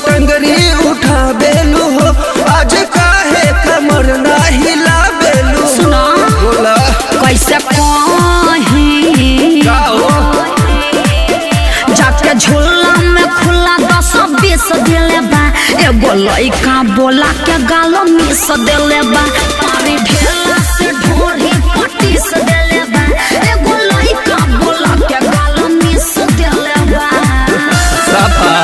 पटंगरी उठा बेलू हो आज काहे कमर ना हिला बेलू सुना बोला कैसे कहीं का हो जाके झूला में खुला दस बीस दिले बा एगो लइका बोला के गालो मिस दिले बा पानी ढेला से ढोरी पटीस दिले बा एगो लइका बोला के गालो मिस दिले बा साफा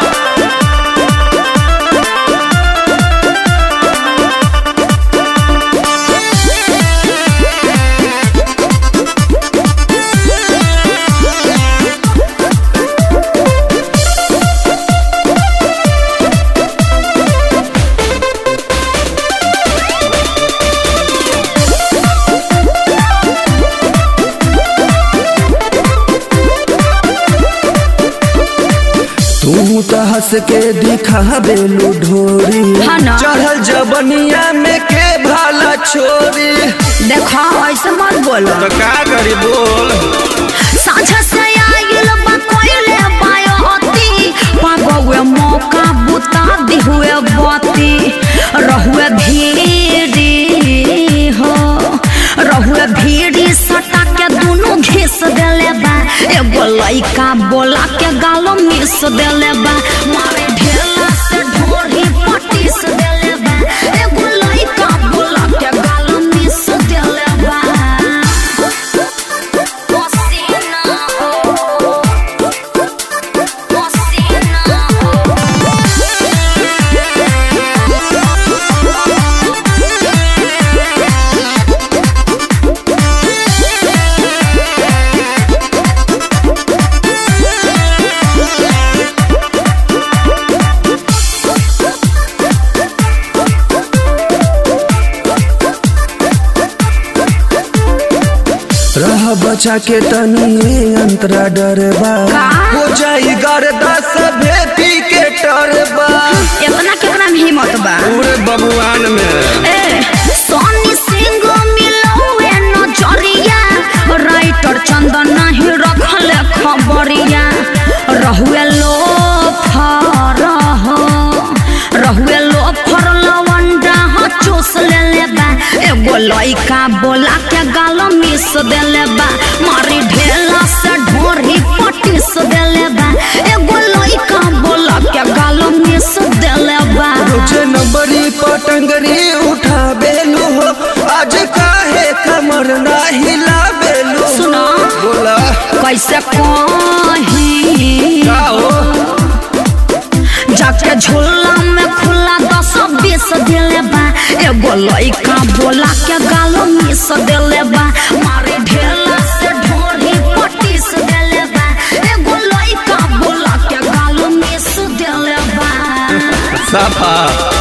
तू तो हंस के दिखा बेलू ढोरी हाँ ना। चढ़ल जबनिया में के भाला छोरी देखा ऐसे मत बोलो तो का करी बोल साझा से आइल बा कोइले बायोती पागवे मौका बुता दी हुए बाती रहुए भीड़ी हो रहुए भीड़ी सटा के दोनों घिस देले बा एगो लइका बोला के गालो मिस देले बा मारे ढेला से ढोरी पटीस देले बा एगो लइका बोला के गालो मिस देले बा Cocina, cocina. रह बचा के तनी अंतरा डरबा का? हो जाई गर्दा सभे पी के टरबा इतना कितना में हिम्मत बा पूरे बबुआन में ए सोनी सिंह मिलौए नजरिया राइटर चंदन नहीं रखले खबरिया रहुए लो फर रहुए लो फर लवंडा ह चूस लेले बा एगो लइका बोला के गालो मिस देले बा मारी ढेला से ढोरी पटीस देले बा एगो लइका बोला के गालो मिस देले बा रोजे नंबरी पटंगरी उठा बेलू हो आज काहे कमर ना हिला बेलू सुना बोला कैसे कहीं का हो जाके झूला में खुला दस बीस दिले बा एगो लइका बोला के गालो मिस दिले बा मारे ढेला से ढोरी पटीस दिले बा एगो लइका बोला के गालो मिस दिले बा साफा